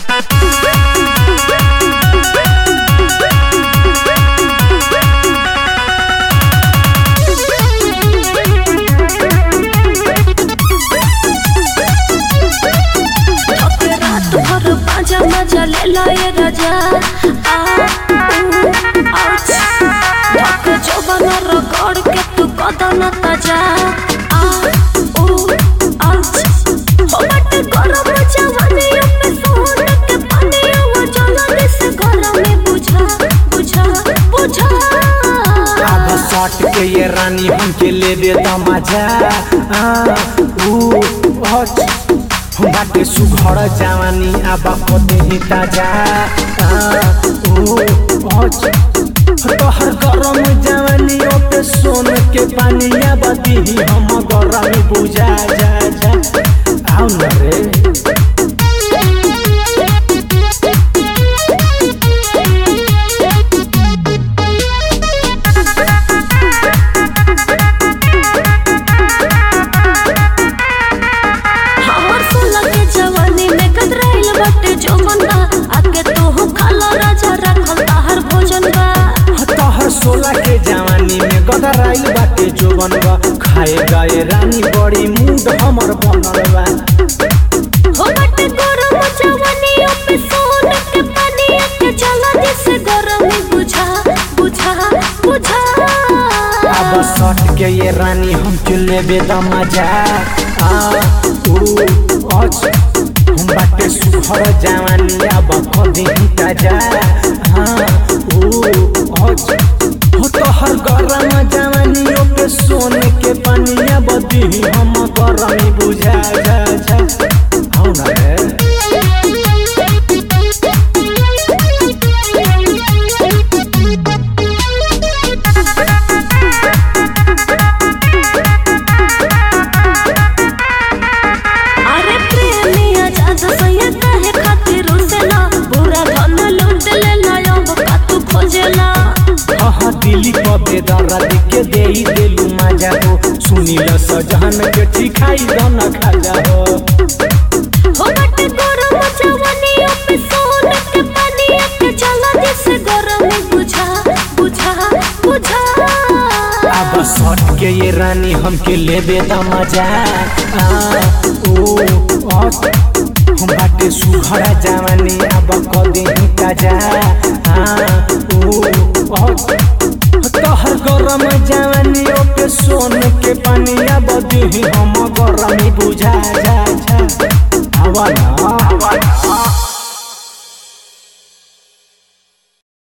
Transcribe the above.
ओके रात भर बाजा मजा ले लाए राजा आ ऊ, आउच धक जवन रगड़ के तू कदन ताजा आ ऊ, आउच हो बट गरम जवानी पे सोन के पानी वो जलन से गरम में बुझा बुझा बुझा अब सट के ये रानी हमके लेबे त मजा आ, ऊ, हच, बाटे सुघर जवानी अब पते ही ताजा आ, ऊ, हच, तोहर गरम जवानी पे सोन के पानी अब दीही हम गरम बुझा जा जा आओ न रे हमर सोलह के जवानी में कतराइल बाटे जो बंदा आके तू खाला राजा रखल ताहर भोजन बा तोहर सोलह के जवानी में गदराइल बाटे जोवन बा खाए गए रानी बड़ी मूड हमर बनल बा हो बाटे गरम जवानी पे सोन के पानी के चला दिस गरम बुझा बुझा बुझा अब सट के ये रानी हम लेबे द मजा आ ऊ अच हम बाटे सुहर जवानी अब कदी ताजा हाँ ऊ अच हो तोहर गरम जवानी पे सोन के पानी अब दीही हम गरम बुझा जा जा हौ न रे अरे प्रेमिया जाजा सैया काहे खातिर रुसेला पूरा धन लूट लेला अब का तू खोजेला हाँ दिली पबे दर्द के दे देलू मजा हो सुनील सजहन के ठिकाई दन खाजा हो हो बट गरम जवानी पे सोन के पानी के चला दिस गरम बुझा बुझा बुझा अब सट के ये रानी हमके लेबे द मजा आ ओ अत हम बाटे सुघड़ा जवानी अब कदे ही ताजा आ ओ अत तोहर गरम जवानी पे सोन के पानी अब दीही हम गरमी बुझा जा जा आवा ना